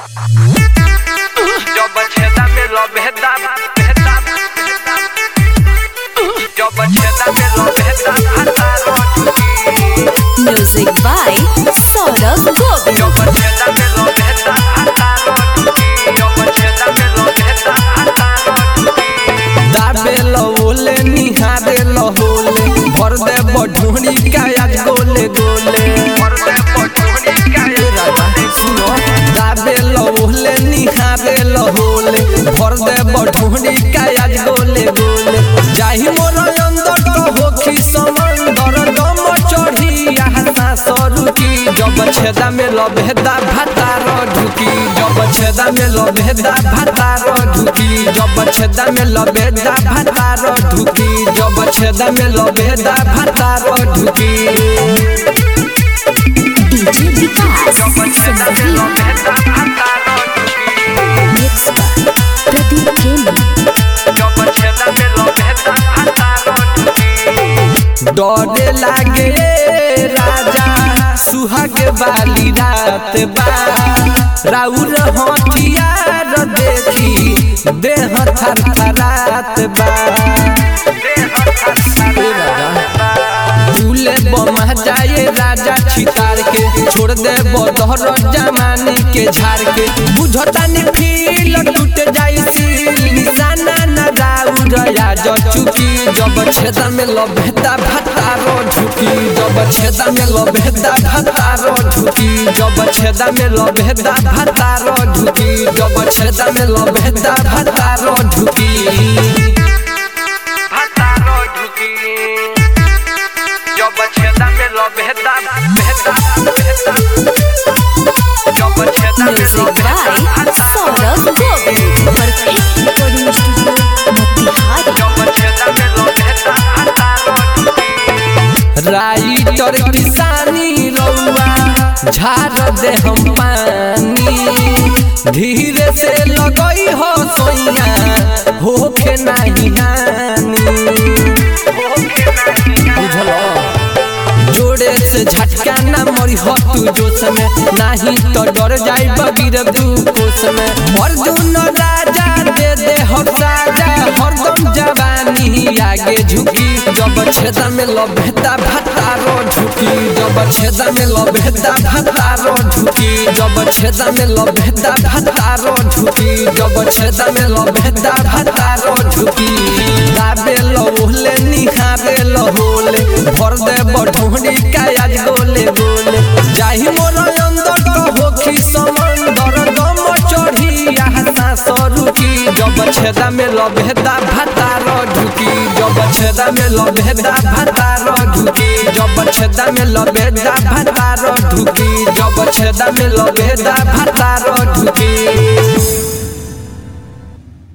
Yo bacheta me lo beta, beta, Yo bacheta me lo beta, hasta rochuki. Music by Saurabh Govind. Yo bacheta me lo beta, hasta rochuki. Yo bacheta me lo beta, hasta rochuki. दाबे लहोले निहारे लहोले भर दे बढ़ोनी कायाज गोले गोले Morde por tu única ए राजा सुनो दाबे लहोले निहारे लहोले भर दे बढ़ोनी कायाज गोले गोले जाहि मोर अंदर तो होखी समंदर दम चढ़ी आहा सरुकी जब छेदा में लबेदा भातार ढुकी जब छेदा में लबेदा भातार ढुकी जब छेदा में लबेदा भातार ढुकी जब छेदा में लबेदा भातार ढुकी DJ Vikas Yo bacheta me lo Sangeet. beta, hasta rochuki. Mix by Pradeep Premi. Yo bacheta me lo beta, hasta rochuki. डरे लागे राजा सुहाग वाली रात बा राउर हथियार देखी देह थर थरात बा ए राजा दूले बमा जाए राजा छितार के छोड़ दे बदहर जमानी के झाड़ के बुझतानी फील टूट जाई सील निशाना न राउर आज चुकी जब छेदा में लबेदा भातारो ढुकी जब छेदा में लबेदा भातारो ढुकी जब छेदा में लबेदा भातारो ढुकी जब छेदा में लबेदा भातारो ढुकी Hasta rochuki. Yo bacheta me lo beta, beta, beta. Yo bacheta me lo Music beta, by hasta Saurabh Govind. Perfect recording studio, Motihari. Yo bacheta me lo beta, hasta rochuki. Writer किसानी रउआ झाड़ दे हम पानी धीरे से लगई हो सोइया होखे नाही हानि बुझलो जोड़े से झटका ना मरी हो तू जोश में नाही तो डर जाई बगिर दू कोस में अर्जुन राजा दे दे हो साजा हरदम जवानी आगे झुकी जब छेदा में लबेदा भातारो झुकी जब छेदा में लबेदा भातारो झुकी जब छेदा में लबेदा भातारो झुकी जब छेदा में लबेदा भातारो झुकी दाबे लहोले निहारे लहोले भर दे बढ़ोनी कायाज गोले गोले जाहि मोर अंदर तो होखी समंदर दम चढ़ी आहा सरुकी जब छेदा में लबेदा भातार ढुकी जब छेदा में लबेदा भातार ढुकी जब छेदा में लबेदा भातार ढुकी जब छेदा में लबेदा भातार ढुकी